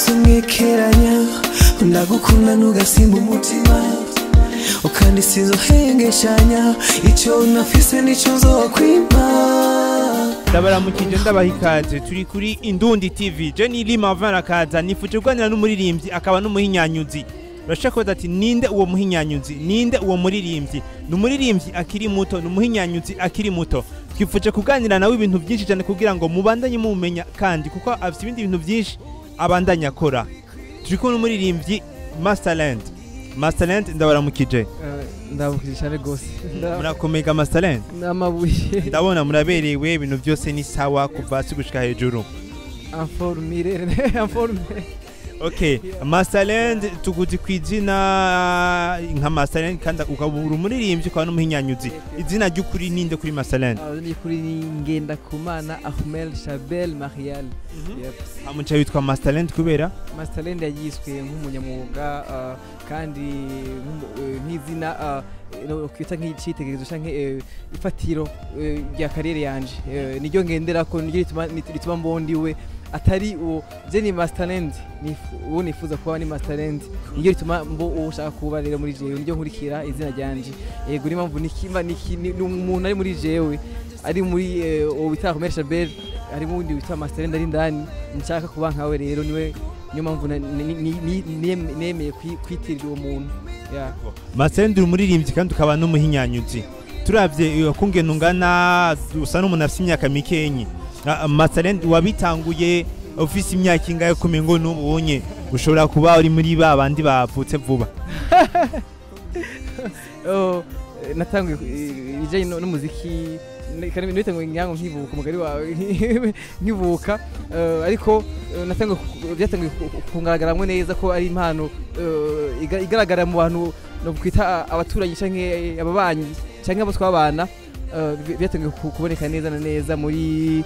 byose mwekeranya ndagukunda ntugasimba umutima ukandi sinzohengeshanya icyo nafise nicyo nzokwima ndabaramukije ndabaha ikaze turi kuri indundi tv je ni lima vanakaza nifuje kuganira n'umuririmbyi akaba n'umuhinyanyuzi urashaka kubaza ati ninde uwo muhinyanyuzi ninde uwo muririmbyi ni umuririmbyi akiri muto ni umuhinyanyuzi akiri muto twifuje kuganira nawe ibintu byinshi cyane kugira ngo mubandanye mumumenya kandi kuko afite ibindi bintu byinshi abandanya akora turi kumwe n'umuririmbyi masterland masterland ndabaramukije ndabukije cyane rwose murakomega masterland n'amabuye ndabona muraberewe ibintu byose ni sawa kuva hasi gushika hejuru informire informire okay masterland tuguzi ku izina nka masterland kandi ukaba uri umuririmbyi ukaba n'umuhinyanyuzi izina ry'ukuri ninde kuri masterland ni kuri ngenda kumana ahmel shabel marial amuca witwa masterland kubera masterland yayiswe nk'umunyamwuga ah, kandi nk'umu- eh, nk'izina ah, no- kwita nk'icitegererezo canke eh, ifatiro eh, rya kariyeri yanje Eh, niryo ngenderako niryo rituma nit- rituma mbondiwe atari uwo je ni masterland nif- uwo nifuza kuba ni masterland niryo rituma mbo uwo ushaka kuba rero muri jewe niryo nkurikira izina ryanje yego niyo mpamvu nikimba niki- ni ni umuntu ari muri jewe ari muri eh, uwo bita Ahmed Shabel harimo uwundi witwa masterland ari ndani nshaka kuba nkawe rero niwe niyo mpamvu na- ni- ni- ni- ni- nemeye kwi- kwitirira uwo muntu Yeah. masterland uri umuririmbyi kandi ukaba n'umuhinyanyuzi turavye kungena ungana usa n'umuntu afite imyaka mikenyi Ah, masterland wabitanguye ufise imyaka ingahe kumenya ngo n'ubunye ushobora kuba uri muri ba bandi bavutse vuba Oh, eh, natanguye eh, ibijyanye no- n'umuziki ne- kandi nite ngo nyango nkivuka umugari wawe nkivuka eh, ariko eh, natanguye ku- byatanguye ku- ku- kungaragaramwe neza ko ari impano eh, iga- igaragara mu bantu no kwita abaturanyi canke ababanyi canke abo twabana eh, bi- byatanguye ku- kuboneka neza na neza muri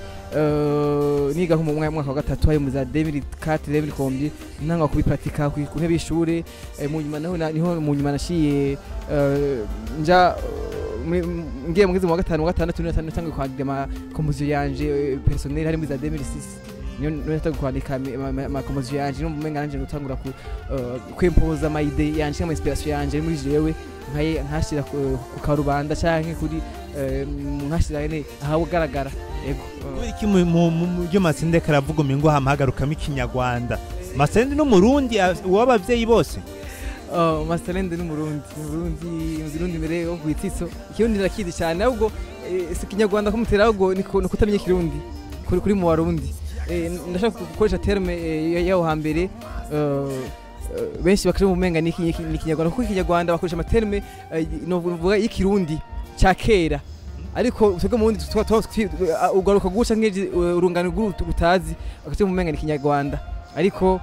eh, niga nko mu mwa- mwaka wa gatatu hari mu za 2004 2007 ntanga kubipratika ku ku ntebe y'ishure eh, mu nyuma naho na- niho mu nyuma nashiye eh, nja eh, muri- m- ngiye mu wa gatanu wa gatandatu niho natangiye kwandika ama komposiyo yanje eh, personnel hari muri za 2006 niyo niyo natangiye kwandika ama- ama- ama komposiyo yanje no mumenga nanje gutangura ku eh, kwempoza ama ide yanje ama inspiration yanje ari muri jewe nkaye nkashira ku ku karubanda canke kuri eh, nkashira ene ahagaragara yego eh, kubera iki mu- mu mu- mu byo matsinde karavuga umengo hamahagarukamo ikinyarwanda masterland n'umurundi a- uw'abavyeyi bose Oh, Masterland ni Murundi, ni Murundi, ni Murundi mbere yo kwititso. Ikirundi ndakizi cyane ahubwo eh, si kinyarwanda ko mutera ahubwo niko no kutamenya ikirundi kuri kuri mu Warundi. Eh, ndashaka gukoresha terme eh, yaho hambere eh, eh, benshi bakaje mu menga niki niki- ni kinyarwanda kuko ikinyarwanda bakoresha amaterme eh, no vuga y'ikirundi ca kera ariko twebwe mu wundi tuba tuba ugaruka guca nk'iji urungano rw'urutu rutazi bakaje mu menga ni kinyarwanda ariko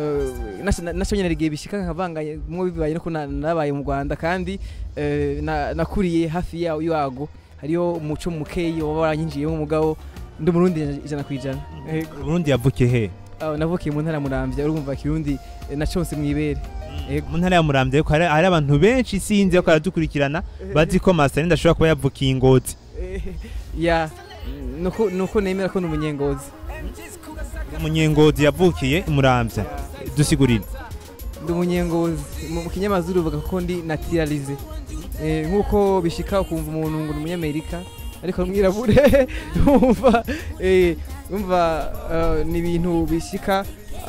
nasho nyine rigiye bishika nkavanganye mwo bibaye no ko na- nabaye mu Rwanda kandi eh, na- nakuriye hafi yawo yago hariyo umuco mukeyi waba waranyinjiyemo umugabo ndi umurundi ijana ku ijana Yego. uburundi yavukiye he Aho navukiye mu ntara ya muramvya urumva kirundi eh, naconse mwibere Yego. mu ntara ya muramvya ariko hari hari abantu benshi sinzi ko baradukurikirana bazi ko masterland ashobora kuba yavukiye ingozi Eh, ya nuko nuko nemera ko ni umunyengozi umunyengozi yavukiye muramvya dusigurire ndi umunyengozi mu mu kinyamazuru bavuga ko ndi naturalize Eh, nk'uko bishika ukumva umuntu ngo ni umunyamerika ariko ari umwirabure umva eh, umva eh, ni ibintu bishika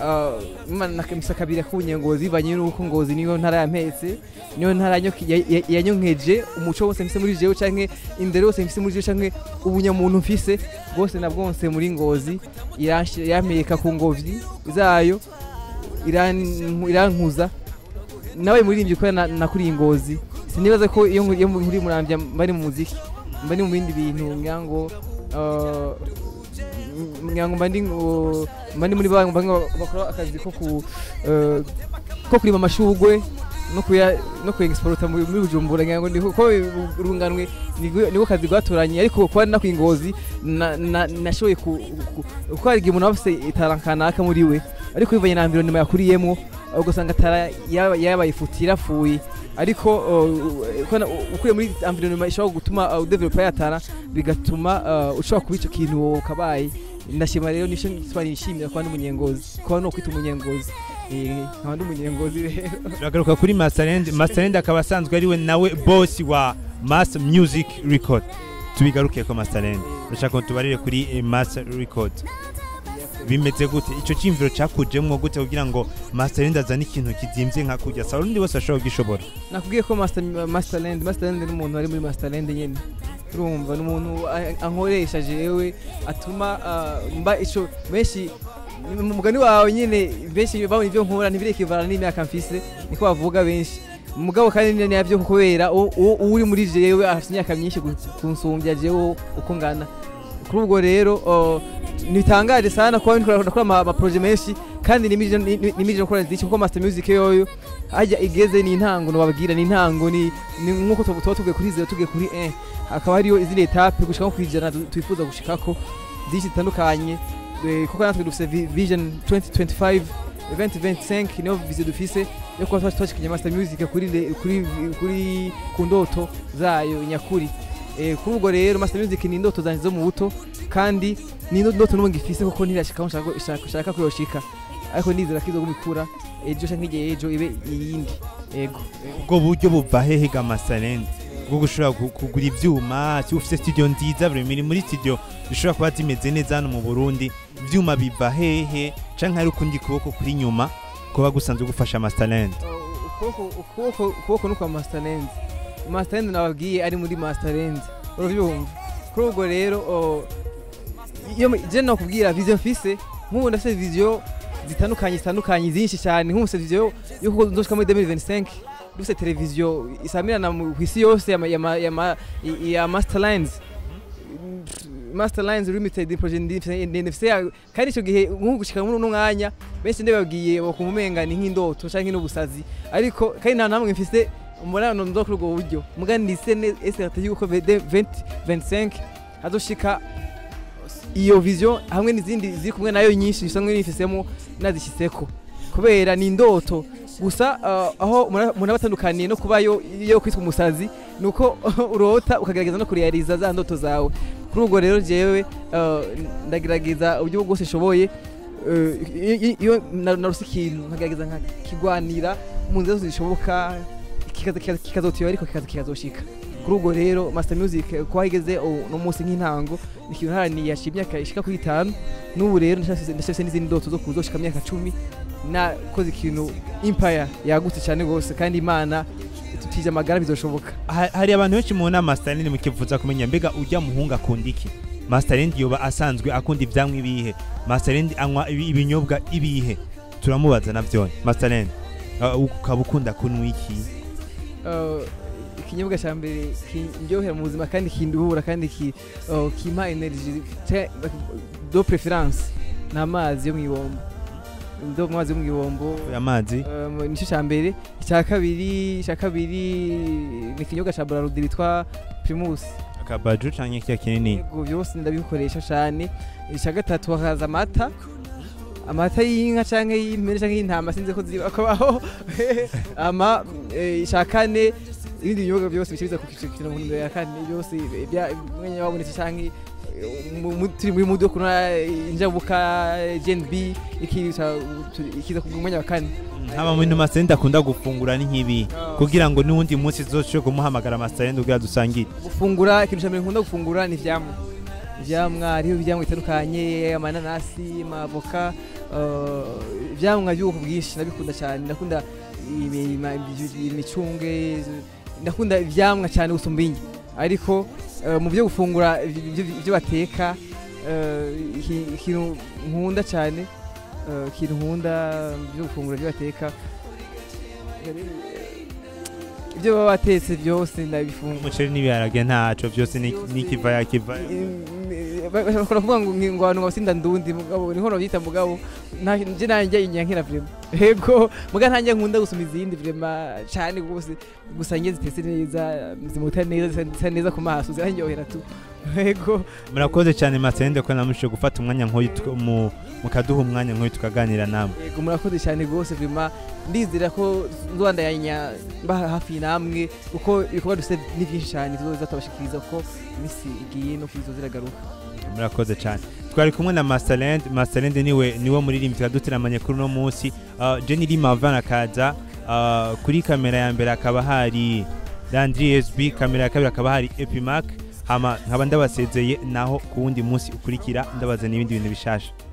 misa kabiri k'ubunyengozi bivanye n'uko ngozi niyo ntara yampetse niyo ntara yanyoke- ya- ya- yanyonkeje umuco wose mfise muri jewe canke indero yose mfise muri jewe canke ubunyamuntu mfise bwose na bwose muri ngozi iranshi- yampeka ku ngobyi zayo iran- irankuza nawe muririmbyi kubera na- nakuriye ingozi sinibaza ko iyo nkuri- iyo nkuri murambya mba mu muziki mba ndi mu bindi bintu ngira ngo eh, ngira ngo mba ndi ngo- mba ndi muri ba bamwe bakora akazi ko ku eh, ko kurima amashugwe no kuya no kuexporta muri muri Bujumbura ngira ngo ndiko ko urunganwe nigwe- niko kazi gwatoranye ariko kuba nakuye ingozi na- na- nashoboye ku ku- kuko hari igihe umuntu aba afise itara kanaka muri we ariko bivanye na environnement yakuriyemwo ugasanga atara yaba- yabaye ifuti yarapfuye ariko uh, ukona- ukuye muri environnement ishobora gutuma uh, udevelopa yatara bigatuma uh, ushobora kuba ico kintu wowe ukabaye ndashima rero nisho gituma nishimira kuba n'umunyengozi kuba no kwita umunyengozi Eh, nkaba ndi umunyengozi rero turagaruka kuri masterend masterend akaba asanzwe ariwe nawe boss wa mass music record tubigaruke ko masterend ndashaka ngo tubarire kuri eh, mass record bimeze gute ico cyimviro cakujemwo gute kugira ngo masterend azane ikintu kizimvye nka kurya sa urundi wese ashobora kugishobora nakubwiye ko master masterland masterland ni umuntu ari muri masterland nyene urumva ni umuntu a- ankoresha jewe atuma ah, mba ico benshi mu mugani wawe nyene benshi babona ivyo nkora ntibirekivana n'imyaka mfise niko bavuga benshi mugabo kandi ni navyo kubera u- u- uri muri jewe afite imyaka myinshi gu- kunsumbya jewe uko ngana kuri ubwo rero oh, nitangaje sana kuba ndikora ndakora ama ama projet menshi kandi nimije nimije gukora ziki kuko master music yoyo hajya igeze ni intango nobabwira ni intango ni ni nkuko tuba tuba tugiye kuri zero tugiye kuri 1 hakaba hariyo izindi etape gushika nko kwijana tu- twifuza gushikako byinshi bitandukanye Eh, kuko natwe dufise vi- vision 2025 2025 niyo vision dufise yo kuba twashikanye master music kuri le- kuri kuri ku ndoto zayo nyakuri Eh, kuri ubwo rero master music ni indoto zanje zo mu buto kandi ni indoto n'ubu ngifise kuko ntirashika aho nshaka- nshaka nshaka ko yoshika ariko ndizera ko izoguma ejo canke igihe ejo ibe iyindi ego ubwo buryo buva hehe ga masterend bwo gushobora gu- kugura ivyuma si ufise studio nziza buri miri muri studio zishobora kuba zimeze neza hano mu Burundi ivyuma biva hehe canke hari ukundi kuboko kuri nyuma kuba gusanzwe gufasha masterend ukuboko ukuboko ukuboko ni kwa masterland masterland nababwiye ari muri masterland urabyumva kuri ubwo rero o, iyo mu- je nakubwira vision mfise nk'ubu ndafise vision zitandukanye zitandukanye zinshi cyane nk'ubu vision yo kuko nzoshika muri 2025 dufise televiziyo isamirana mu isi yose ya, ma- ya, ma- ya, ma- ya masterlines masterlines limited project ndifise ndifise ya- kandi ico gihe nk'ubu gushika muri uno mwanya benshi ndababwiye bakumumenga ni nk'indoto canke n'ubusazi ariko kandi nta namwe mfise umurano ndo kuri ubwo buryo muga ndise ne eserte yuko 2025 hazoshika iyo vision hamwe n'izindi ziri kumwe nayo nyinshi bisanzwe nifisemo nazishyitseko kubera ni indoto gusa uh, aho umuntu aba atandukaniye no kuba yo yo kwitwa umusazi ni uko urota ukagerageza no kureyariza za ndoto zawe kuri ubwo rero jewe uh, ndagerageza uburyo bwose nshoboye uh, i- i- iyo na- narose ikintu nkagerageza nkakigwanira mu nzira zose zishoboka kikaza- kikaza- kikazotiba ariko kikaza kikazoshika kuri ubwo rero master music eh, kuba igeze uno munsi nk'intango ni ikintu ntaraniye yashira imyaka ishika kuri itanu n'ubu rero ndashafise n'izindi ndoto zo kuzoshika imyaka cumi nakoze ikintu empire yagutse cyane rwose kandi imana tutije amagara bizoshoboka Ha- hari abantu benshi mu nama masterend mukifuza kumenya mbega ujya muhungu akunda iki masterend yoba asanzwe akunda ivyamwa ibihe masterend anywa ibi- ibinyobwa ibihe turamubaza navyone masterend uh, ukaba ukunda kunywa iki Uh, ikinyobwa cya mbere kindyohera mu buzima kandi kinduhura kandi ki- uh, kimpa energy ca- do preference ni amazi yo mu ibombo do amazi yo mu ibombo amazi Um, nicyo cya mbere icya kabiri icya kabiri ni ikinyobwa cya braludi bitwa primus akabaju canke kiya kinini yego byose ndabikoresha cyane icya gatatu hakaza amata amata y'inka cyangwa y'impene cyangwa y'intama sinzi ko ziba kubaho ama eh, icya kane ibindi binyobwa byose bikibiza ku kiciro mu ntumbero ya kane byose bya- mwanya wabonetse cyangwa eh, mu- mu- turi muri mudu yo kunywa injabuka gnb ikiza ikiza ku mwanya wa kane haba mu bintu masterend akunda gufungura ni nk'ibi kugira ngo n'uwundi munsi zoshobore kumuhamagara masterend kugira dusangire gufungura ikintu cya mbere nkunda gufungura ni ivyamwa ivyamwa hariho ivyamwa bitandukanye amananasi amavoka uh, ivyamwa by'ubwoko bwinshi ndabikunda cyane ndakunda imi- ima- imicungwe ndakunda ivyamwa cyane gusumba inyi ariko uh, mu byo gufungura ivy- ivyo ivyo bateka uh, iki- ikintu nkunda cyane uh, ikintu nkunda mu byo gufungura ibyo bateka ibyo baba batetse byose ndabifungura umuceri n'ibiharage ntaco vyose ni- nikiva yakiva bashobora kuvuga ngo ngo abantu ngo basinda ndundi mugabo niho babyita mugabo nta- nje nanjye inyankira vrema yego muga ntanjye nkunda gusoma izindi vrema cyane rwose gusa njye zitese neza zimuta neza zisa- zisa neza ku maso ziranyohera tu yego murakoze cyane masende ko namushije gufata umwanya nk'uyu tuka- mu- mukaduha umwanya nk'uyu tukaganira namwe yego murakoze cyane rwose vrema ndizera ko nzobandanya mba hafi namwe kuko ibikorwa dufite ni byinshi cyane tuzoza tubashikiriza ko iminsi igiye no kwizo ziragaruka murakoze cyane twari kumwe na masterland masterland niwe niwe muririmbyi twaduteramanye kuri uno munsi uh, jenny limavan akaza uh, kuri kamera ya mbere hakaba hari landry sb kamera ya kabiri hakaba hari epimac hama nkaba ndabasezeye naho ku wundi munsi ukurikira ndabaza n'ibindi bintu bishasha